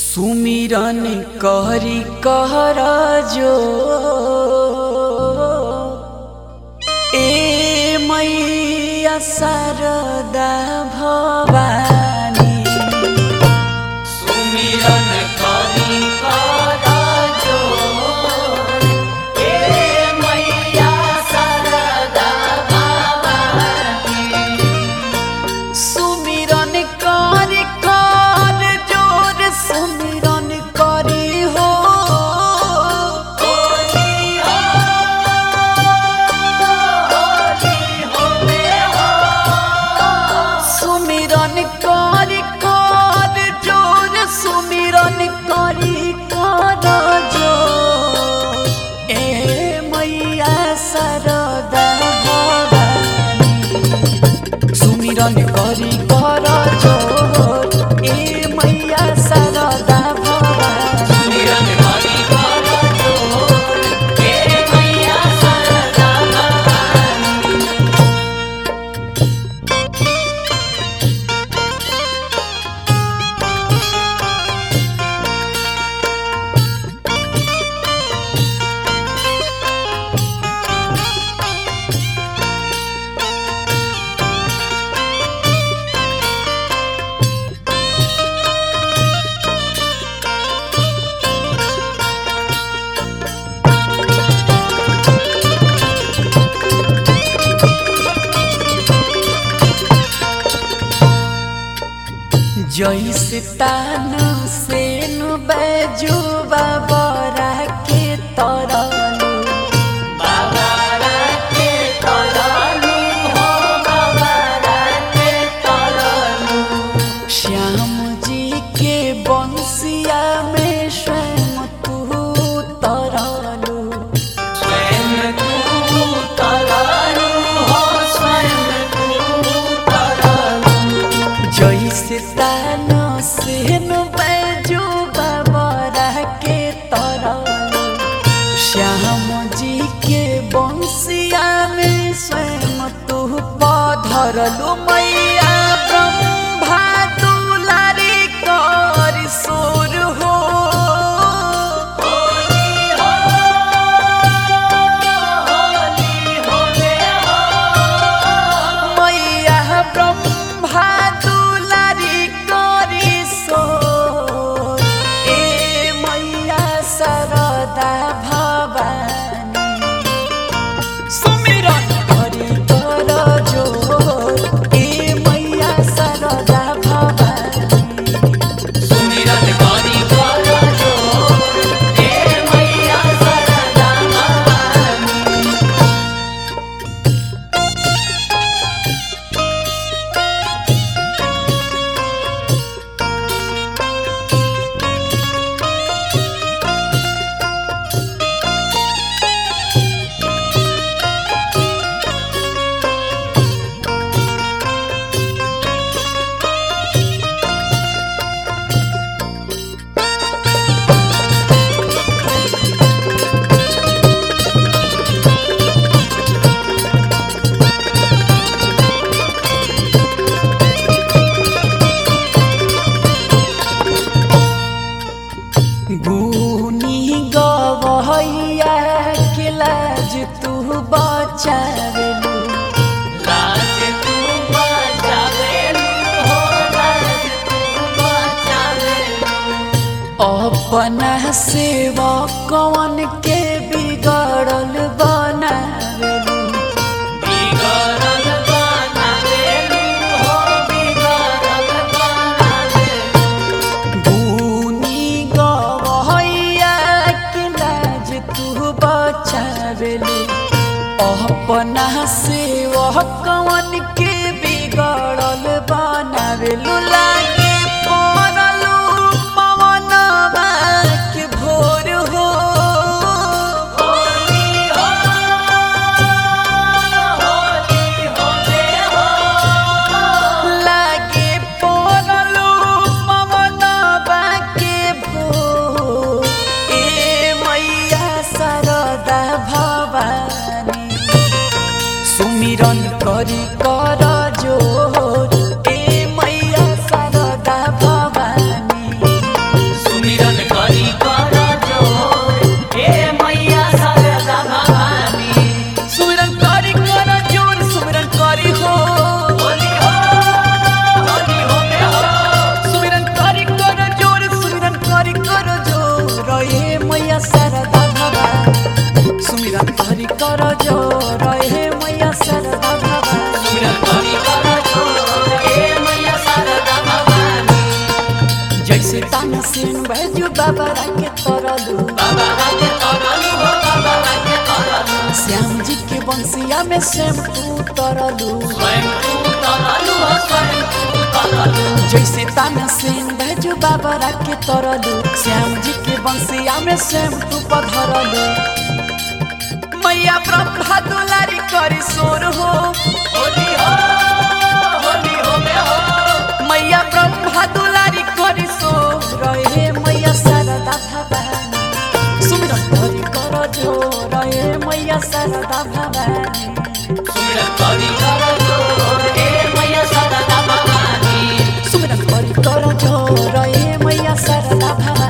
सुमिरन कहरी कहर जो ए मैया शारदा भवानी सुमिरन कहरी कहर जो ए मैया शारदा भवानी सुमिरन कर कर जोर सुमिरन करी हो सुमिरन कर कर जोर सुमिरन करी कर जोर ए मैया सरदा भवानी सुमिरन करी कर जोर ए मैया शारदा भवानी सुमिरन करी कर जोर ए मैया शारदा भवानी जैसे तान से नु बैजू बाबरा के तरलू बाबरा के तरलू हो बाबरा के तरलू श्याम जी के बंसिया में स्वयं तू तरलू स्वयं तू तरलू हो स्वयं तू तरलू जैसे तान से नु बैजू बाबरा के तरलू श्याम जी के बंसिया में स्वयं तू पधरलू मैया ब्रह्मा दुलारी कर सुर हो मैया ब्रह्मा दुलारी करी सोर ए मैया शारदा भवानी सुमिरन करी कर जोर ए मैया शारदा भवानी सुमिरन करी कर जोर ए मैया शारदा भवानी गुनी गवैया के लाज तू बचावेलू लाज तू बचावेलू हो लाज तू बचावेलू अपना सेवा कौन के बिगड़ल बनावेलू बिगड़ल बनावेलू हो बिगड़ल बनावेलू गुनी गवैया के लाज तू बचावेलू अपना से वह कवन के बिगड़ल बनावेलू लागे पड़लू पवनवा के भोर हो लागे पड़लू पवनवा के भोर ए मैया शारदा भवानी सुमिरन करी कर जोर ए मैया शारदा बैजू बाबा के तरलू श्याम जी के बंसिया में शैम्पू तरलू जैसे ताना सेन बैजू बाबा के तरलू श्याम जी के बंसिया में शैम्पू पधरलू मैया ब्रह्मा दुलारी करी सोर हो मैया ब्रह्मा दुलारी करी सोर हे मैया शारदा भवानी सुमिरन करी कर जोर हे मैया शारदा भवानी सुमिरन करी कर जोर हे मैया शारदा भवानी